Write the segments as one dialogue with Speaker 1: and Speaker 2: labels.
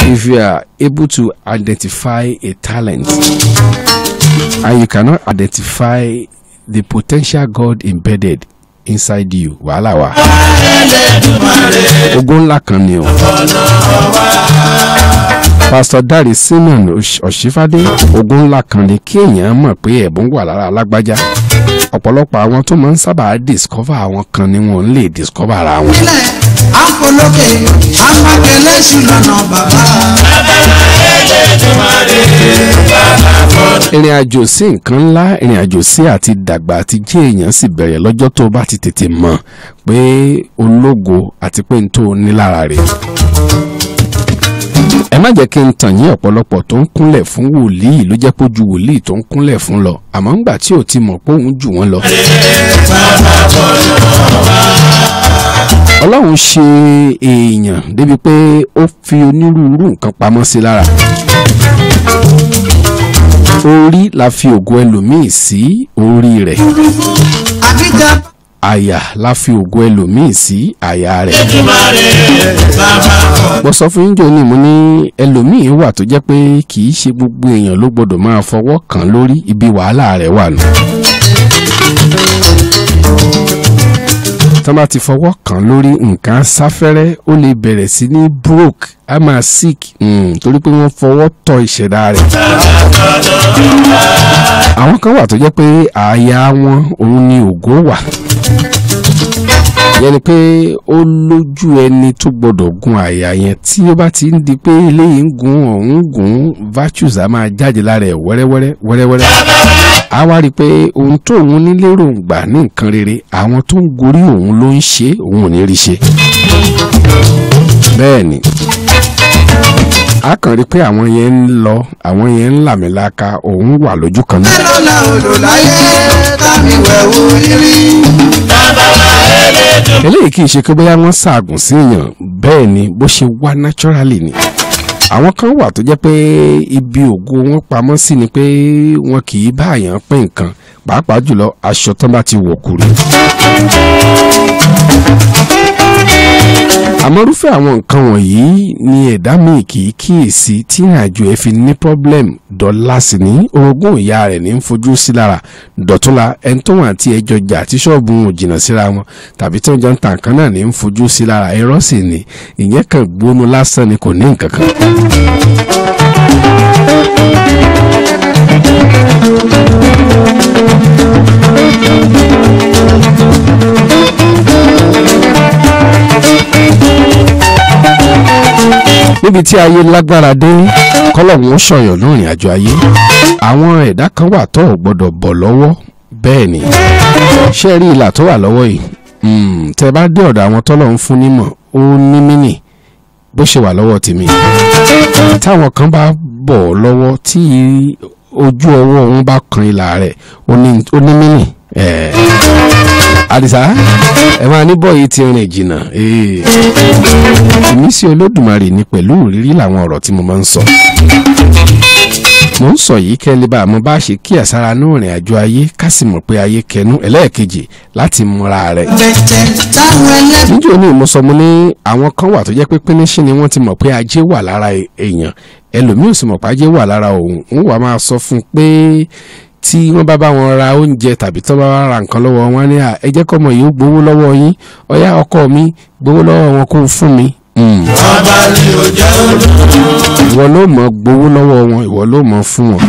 Speaker 1: if you are able to identify a talent and you cannot identify the potential God embedded inside you wàhálà wà. ogun ńlá kan ni o. pastor dare simon ọ̀ṣífádé ogun ńlá kan ni kí èèyàn mọ̀ pé ẹ̀bùn wà lára alágbájá ọ̀pọ̀lọpọ̀ àwọn tó máa ń sábà discover àwọn kan ni wọ́n ń lè discover ara wọn.
Speaker 2: ilẹ̀ àpolókè àpàkẹ́lẹ́sì lọ́nà bàbá.
Speaker 1: ìrìn àjò sí nǹkan ńlá ìrìn àjò sí àti dàgbà àti jẹ́ èèyàn sì bẹ̀rẹ̀ lọ́jọ́ tó o bá ti tètè mọ̀ pé ológo àti pé n tó o ní lára rẹ̀. ẹ má jẹ́ kí n tàn yín ọ̀pọ̀lọpọ̀ tó ń kúnlẹ̀ fún wòlíì ló jẹ́ pé ó ju wòlíì tó ń kúnlẹ̀ fún lọ àmọ́ ńgbà tí ò ti mọ̀ pé òun jù wọ́n lọ. ọlọ́run ṣe èèyàn débi pé ó fi onírúurú nǹkan pamọ́ sí lára orí la fi ògo ẹlòmíì sí orí rẹ̀
Speaker 2: àbíjà
Speaker 1: àyà la fi ògo ẹlòmíì sí àyà rẹ̀. mo sọ fún yín jọ ní mo ní ẹlòmíì wà tó jẹ́ pé kì í ṣe gbogbo èèyàn ló gbọ́dọ̀ máa fọwọ́ kàn lórí ibi wàhálà rẹ̀ wà nù. tọ́ bá ti fọwọ́ kàn lórí nǹkan sáfẹ́rẹ́ ó lè bẹ̀rẹ̀ sí ní broke a máa sick mm, torí pé wọ́n fọwọ́ tọ ìṣẹ̀dá rẹ̀. àwọn kan wà tó jẹ́ pé àyà wọn òun ni ògo wà yẹn ni pé ó lójú ẹni tó gbọdọ̀ gun àyà yẹn tí ó bá ti ń di pé eléyìí ń gun ọ̀hún gun virtues á máa jáde lára ẹ̀ wẹ́rẹ́wẹ́rẹ́ wẹ́rẹ́wẹ́rẹ́ a wá rí i pé ohun tó òun ní lérògbà ní nǹkan rere àwọn tó ń gorí òun ló ń ṣe òun ò ní rí ṣe bẹ́ẹ̀ ni a kàn rí i pé àwọn yẹn ń lọ àwọn yẹn ń làmìlaka òun wà lójú kan náà.
Speaker 2: lọ́la odò láyé tàbí wẹ̀wò rírí.
Speaker 1: eléyìí kì í ṣe pé bóyá wọ́n ṣaagùn sí èèyàn bẹ́ẹ̀ ni bó ṣe wá naturally ni àwọn kan wà tó jẹ́ pé ibi ògo wọn pamọ́ sí ni pé wọn kì í bá àyàn pín nǹkan pàápàá jùlọ aṣọ tán bá ti wọ̀ kúrò. àmọ́rúfẹ́ àwọn nǹkan wọ̀nyí ni ẹ̀dá míì kì í kíyèsí tí ìrìnàjò ẹ̀ fi ní problem dọ́là sí ní orogún ìyá rẹ̀ ní ń fojú sí lára dọ̀túnla ẹni tó wà tí ẹjọ́ jà tí ṣọ́ọ̀bù wọn ò jìnnà síra wọn tàbí tí wọ́n jọ ń ta nǹkan náà ní ń fojú sí lára irọ́ sì ni ìyẹn kan gbónú lásán ni kò ní nǹkan kan. níbi tí ayé lágbára dé kọ́lọ́hún ó ṣọ̀yàn lórìn àjò ayé àwọn ẹ̀dá kan wà tó ò gbọ́dọ̀ bọ̀ lọ́wọ́ bẹ́ẹ̀ ni ṣé ẹ rí ìlà tó wà lọ́wọ́ yìí Mm, tẹ bá dé ọ̀dọ̀ àwọn tọ́lọ́hún fún nímọ̀ ó ní mínì bó ṣe wà lọ́wọ́ tèmi táwọn kan bá bọ̀ lọ́wọ́ tí ojú ọwọ́ wọn bá kan ìlà rẹ̀ ó ní ó ní mínì ẹ̀ẹ́ àdìsá ẹ máa ní bọ́ọ̀yì ti rìn jìnnà ee. ìmísí olódùmarè ni pẹ̀lú ìrírí làwọn ọ̀rọ̀ tí mo máa ń sọ. mo ń sọ yìí kẹ́lẹ́ bá mo bá ṣe kí àsára ní ìrìn àjò ayé ká sì mọ̀ pé ayé kẹnu ẹlẹ́ẹ̀kejì láti múra rẹ̀.
Speaker 2: bẹ̀tẹ̀ táwọn ẹlẹ́bí.
Speaker 1: níjó ní mo sọ mo ní àwọn kan wà tó jẹ́ pé pínísí ni wọ́n ti mọ̀ pé ajé wà lára èèyàn ẹlòmíì ò sì mọ̀ pé ajé wà lára òun ń wà máa sọ fún un pé tí wọ́n bá bá wọn ra oúnjẹ tàbí tó bá wá ra nǹkan lọ́wọ́ wọn ní à ẹ jẹ́ kọ́mọ yìí ó gbowó lọ́wọ́ yín ọ̀yá ọkọ mi gbowó lọ́wọ́ wọn kó fún mi. Mm.
Speaker 2: ọba ni ò jẹ́ olú.
Speaker 1: ìwọ ló mọ̀ gbowó lọ́wọ́ wọn ìwọ ló mọ̀ fún wọn.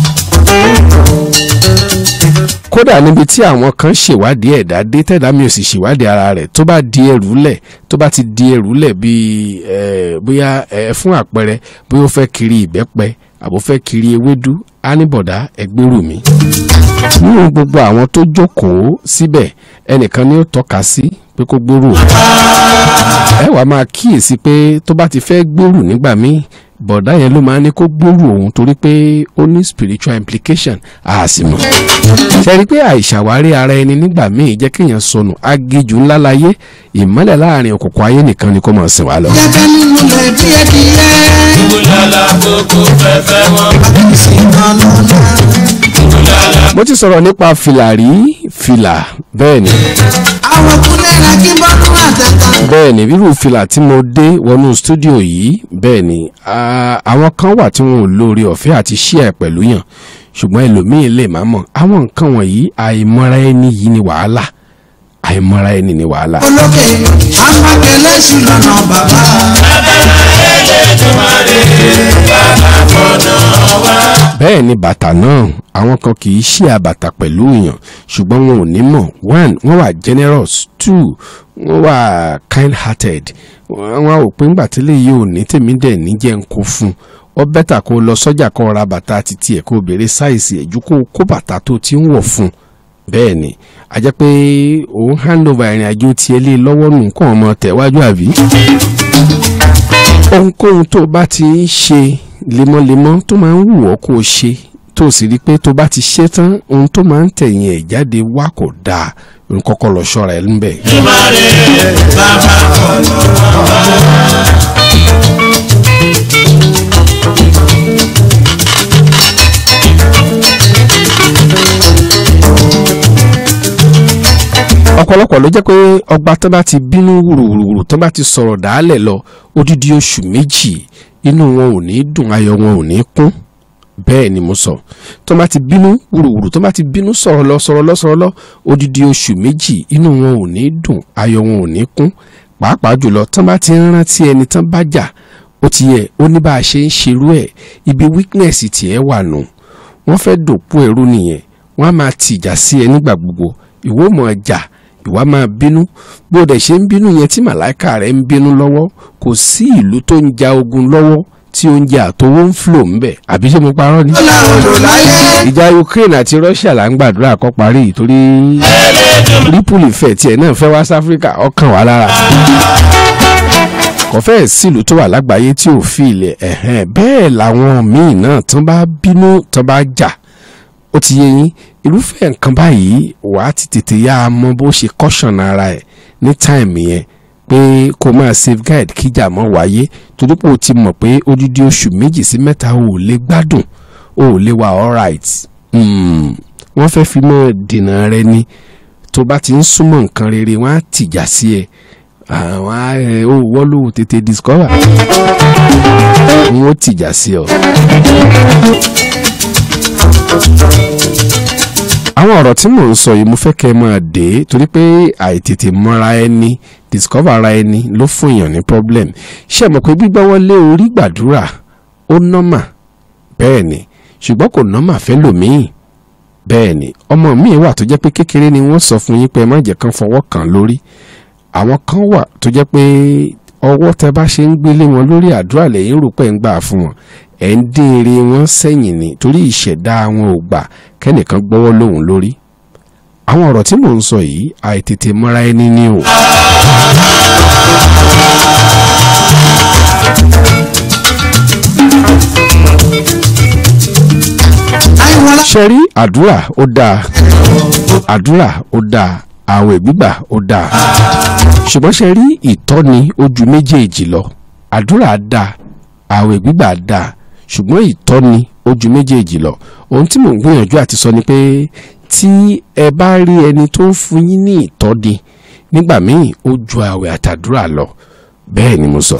Speaker 1: kódà níbi tí àwọn kan ṣèwádìí ẹ̀dá dé tẹ̀dá mi ò sì ṣèwádìí ara rẹ̀ tó bá di ẹrù lẹ̀ tó bá ti di ẹrù lẹ̀ bíi ẹ̀ bóyá ẹ̀ fún àpẹẹrẹ bóyá ó fẹ́ kiri ìbẹ́pẹ àbò fẹ́ kiri ewédú ánìbọ̀dá ẹgbẹ́rù mi. nínú gbogbo àwọn tó jókòó síbẹ̀ ẹnìkan ni ó tọ́ka sí pé kó gbèrú. ẹ wàá máa kíyèsí pé tó bá ti fẹ́ gbèrú nígbà míì bọ̀dá yẹn ló máa ní kó gbèrú òun torí pé ó ní spiritual implication a sì mọ̀. ṣe rí i pé àìṣàwárí ara ẹni nígbà míì jẹ́ kéèyàn sọnù agijù ńlá láyé ìmọ́lẹ̀ láàrin òkùnkùn ayé nìkan ni kó máa sìn wá lọ.
Speaker 2: jẹ́jẹ́ nínú lẹ̀ bí ẹdìyẹ.
Speaker 3: Ìbúlálà kókó fẹ́fẹ́ wọn.
Speaker 2: àbísí kan lọ́la.
Speaker 1: mo ti sọ̀rọ̀ nípa fìlà rí fìlà bẹ́ẹ̀ ni
Speaker 2: àwọn kúnlẹ̀ rẹ̀ kí bọ́dún àtẹ̀tà
Speaker 1: bẹ́ẹ̀ ni rírú fìlà tí mo dé wọnú stúdíò yìí bẹ́ẹ̀ ni ah, àwọn kan wà tí wọn ò lóore ọ̀fẹ́ àti ṣíà pẹ̀lú yàn ṣùgbọ́n ẹlòmíín lè má mọ̀ àwọn nǹkan wọ̀nyí àìmọ́ra ẹni yìí ni wàhálà àìmọ́ra ẹni ni wàhálà.
Speaker 2: olókè amákẹ́lẹ́ sí lọ́nà bàbá.
Speaker 1: bẹ́ẹ̀ ni bàtà náà àwọn kan kì í ṣí àbàtà pẹ̀lú èèyàn ṣùgbọ́n wọn ò ní mọ̀ one wọ́n wà generous two wọ́n wà kind hearted wọ́n wá òpin ńgbà tí léyìí ò ní tèmi dẹ̀ ní jẹ́ ń kó fún ọ bẹ́tà kó lọ sọ́jà kó ra bàtà títí ẹ̀ kó béèrè sáìsì ẹ̀ ju kó kó bàtà tó ti ń wọ̀ fún bẹ́ẹ̀ ni a jẹ́ pé òun hand over ìrìn àjò tiẹ̀ lé lọ́wọ́ nù nǹkan ọmọ tẹ̀wájú àbí ohunkóhun tó bá ti ń ṣe lemọ́lemọ́ tó máa ń wù ọ́ kó o ṣe tó sì rí i pé tó bá ti ṣe tán ohun tó máa ń tẹ̀yìn ẹ̀ jáde wá kò dáa n kọ́kọ́ lọ ṣọ́ra ẹ̀ ńbẹ̀. ọ̀pọ̀lọpọ̀ ló jẹ́ pé ọba tó bá ti bínú wùrùwùrù tó bá ti sọ̀rọ̀ dàálẹ̀ lọ odidi oṣù méjì inú wọn ò ní dùn ayọ̀ wọn ò ní kún bẹ́ẹ̀ ni mo sọ tó bá ti bínú wùrùwùrù tó bá ti bínú sọ̀rọ̀ lọ sọ̀rọ̀ lọ sọ̀rọ̀ lọ odidi oṣù méjì inú wọn ò ní dùn ayọ̀ wọn ò ní kún pàápàá jùlọ tó bá ti ń rántí ẹni tán bá jà ó ti yẹ ó ní bá a ṣe ń ṣerú ẹ̀ ibi weakness tiẹ̀ wà nù wọ́n fẹ́ dòpò ẹ̀rú nìyẹn wọ́n á máa tìjà sí ẹ nígbà gbogbo ìwọ mọ̀ ọjà ìwà máa bínú bó dẹ̀ ṣe ń bínú yẹn tí màláìka rẹ̀ ń bínú lọ́wọ́ kò sí ìlú tó ń ja ogun lọ́wọ́ tí oúnjẹ àtowó ń flò ń bẹ̀ àbí ṣé mo parọ́ ni.
Speaker 2: ó láwọn lò láyé.
Speaker 1: ìjà Ukraine àti Russia là ń gbàdúrà kó parí torí ripple ìfẹ́ tiẹ̀ náà fẹ́ wá sí Áfíríkà ọkàn wà lára kò fẹ́ẹ̀ sílùú tó wà lágbàáyé tí ò fi ilẹ̀ ẹ̀hẹ́n bẹ́ẹ̀ làwọn míì náà tán bá bínú tán bá jà ó ti yé yín irúfẹ́ nǹkan báyìí wàá ti tètè yá a mọ bó ṣe caution ara ẹ̀ ní táìmù yẹn pé kó máa safeguard kíjà mọ́ wáyé torí pé o ti mọ̀ pé odidi oṣù méjì sí mẹ́ta o ò lè gbádùn o ò lè wà alright mm. wọ́n fẹ́ fi mọ́ dènà rẹ ni tó bá ti ń súnmọ́ nǹkan rere wọ́n á tìjà sí ẹ àwọn á ẹ ó wọ́ ló tètè discover wọ́n ó tìjà sí ọ àwọn ọ̀rọ̀ tí mò ń sọ yìí mo fẹ́ kẹ́ ẹ máa dé torí pé àìtètè mọ́ra ẹni discover ara ẹni ló fún èèyàn ní problem ṣé ẹ mọ̀ pé gbígbọ́wọ́ lé orí gbàdúrà ó nọ́mà bẹ́ẹ̀ ni ṣùgbọ́n kò nọ́mà fẹ́ lòmíì bẹ́ẹ̀ ni ọmọ míì wà tó jẹ́ pé kékeré ni wọ́n sọ fún yín pé ẹ má jẹ́ kán fọwọ́ kàn lórí àwọn kan wà tó jẹ́ pé ọwọ́ tẹ bá ṣe ń gbélé wọn lórí àdúrà lẹ́yìn rò pé ń gbà fún wọn ẹ̀ ń dín eré wọn sẹ́yìn ni torí ìṣẹ̀dá wọn ò gbà kẹ́nìkan gbọ́wọ́ lóhùn lórí àwọn ọ̀rọ̀ tí mò ń sọ yìí àìtètè mọ́ra ẹni ní o.
Speaker 2: àìwọlá.
Speaker 1: ṣe rí àdúrà ó dáa àdúrà ó dáa àwẹ̀ gbígbà ó dáa ṣùgbọ́n ṣe rí ìtọ́ni ojú méjèèjì lọ àdúrà dáa àwẹ̀ gbígbà dáa ṣùgbọ́n ìtọ́ni ojú méjèèjì lọ ohun tí mò ń gbìyànjú àti sọ ni pé tí ẹ bá rí ẹni tó ń fún yín ní ìtọ́ni nígbà míì ó ju àwẹ̀ àtàdúrà lọ bẹ́ẹ̀ ni mo sọ.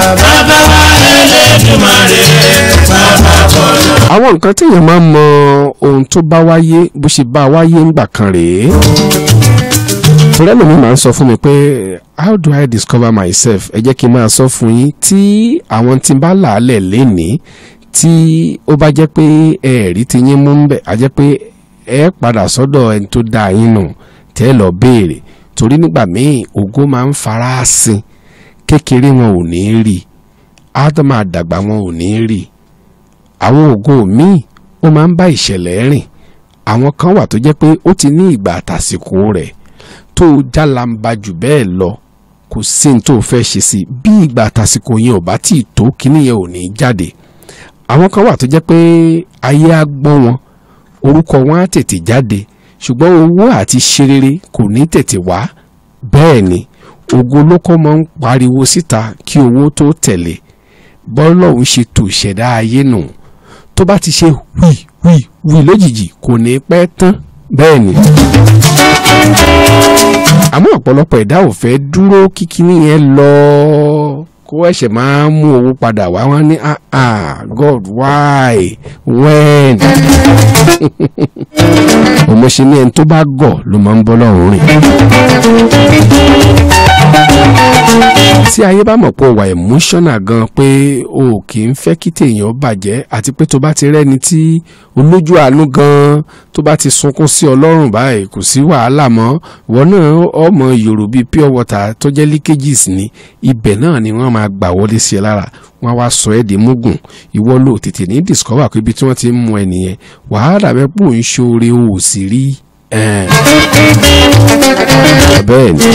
Speaker 1: àwọn nǹkan téèyàn máa ń mọ ohun tó bá wáyé bó ṣe bá wáyé ńgbà kan rèé torí ẹlòmíì máa ń sọ fún mi pé how do I discover myself ẹ jẹ́ kí n máa sọ fún yín tí àwọn tí ń bá làálẹ̀ lénìí tí ó bá jẹ́ pé ẹ̀ẹ́rí ti yín mú ń bẹ̀ á jẹ́ pé ẹ padà sọ́dọ̀ ẹni tó dá yín nù tẹ́ ẹ lọ béèrè torí nígbà míì ògo máa ń fara sin kékeré wọn ò ní rí ádámà àdàgbà wọn ò ní rí àwọn ògo míì ó máa ń bá ìṣẹ̀lẹ̀ rìn àwọn kan wà tó jẹ́ pé ó ti ní ìgbà àtàsìkò rẹ̀ tó jálàmbá jù bẹ́ẹ̀ lọ kò sí ní tó fẹ́ ṣe sí bí ìgbà àtàsìkò yẹn ò bá tí ì tó kíní yẹn ò ní jáde àwọn kan wà tó jẹ́ pé ayé á gbọ́ wọn orúkọ wọn á tètè jáde ṣùgbọ́n owó àti ṣerere kò ní tètè wá bẹ́ẹ̀ ni ògo lóko máa ń pariwo síta kí owó tó tẹ̀lé bọ́lọ́hún ṣe tò ṣẹ̀dá ayé nù tó bá ti ṣe wì wì wì lójijì kò ní pẹ́ tán bẹ́ẹ̀ ni. àmọ́ ọ̀pọ̀lọpọ̀ ẹ̀dá ò fẹ́ dúró kíkíní yẹn lọ kó ẹ̀ṣẹ̀ máa ń mú owó padà wá wá ní ah ah God why when òmòṣe ní ẹni tó bá gọ̀ ló máa ń bọ́ lọ́rùn rìn tí ayé bá mọ̀ pé o wà emotional gan pé o kì í fẹ́ kí tèèyàn bàjẹ́ àti pé tó bá ti rẹ́ni tí olójú àánú gan tó bá ti sunkún sí ọlọ́run báyìí kò sí wàhálà mọ́ ìwọ náà ọmọ yòrò bíi pure water tó jẹ́ leakages ni ibẹ̀ náà ni wọ́n máa gbà wọlé sí ẹ lára wọ́n á wá sọ ẹ́ di mugun ìwọ ló tètè ní discover pé ibi tí wọ́n ti ń mú ẹ nìyẹn wàhálà bẹ́ẹ̀ pò ń ṣoore o ò sì rí ẹ̀ bẹ́ẹ̀ ni.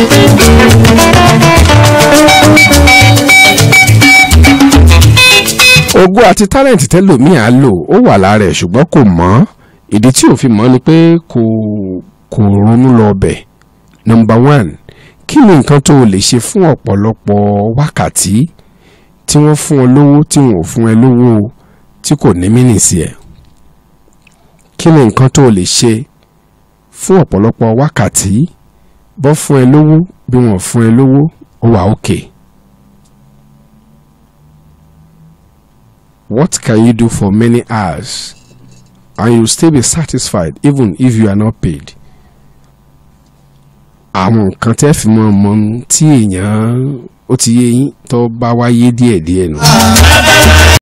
Speaker 1: ògo àti tálẹ̀ǹtì tẹ́lòmíì á lò ó wà lára ẹ̀ ṣùgbọ́n kò mọ̀ ìdí tí ò fi mọ̀ ni pé kò kò ronú lọ bẹ̀ number one kí ni nǹkan tó o lè ṣe fún ọ̀pọ̀lọpọ̀ wákàtí tí wọ́n fún ọ lówó tí wọ́n ò fún ẹ lówó tí kò ní mínì sí ẹ kí ni nǹkan tó o lè ṣe fún ọ̀pọ̀lọpọ̀ wákàtí bọ́ fún ẹ lówó bí wọ́n fún ẹ lówó ó wà òkè. Okay. What can you do for many hours and you still be satisfied even if you are not paid? àwọn nǹkan tẹ́ fi mọ́ ọmọ tí èèyàn ó ti yé yín tó bá wáyé díẹ̀díẹ̀ nù.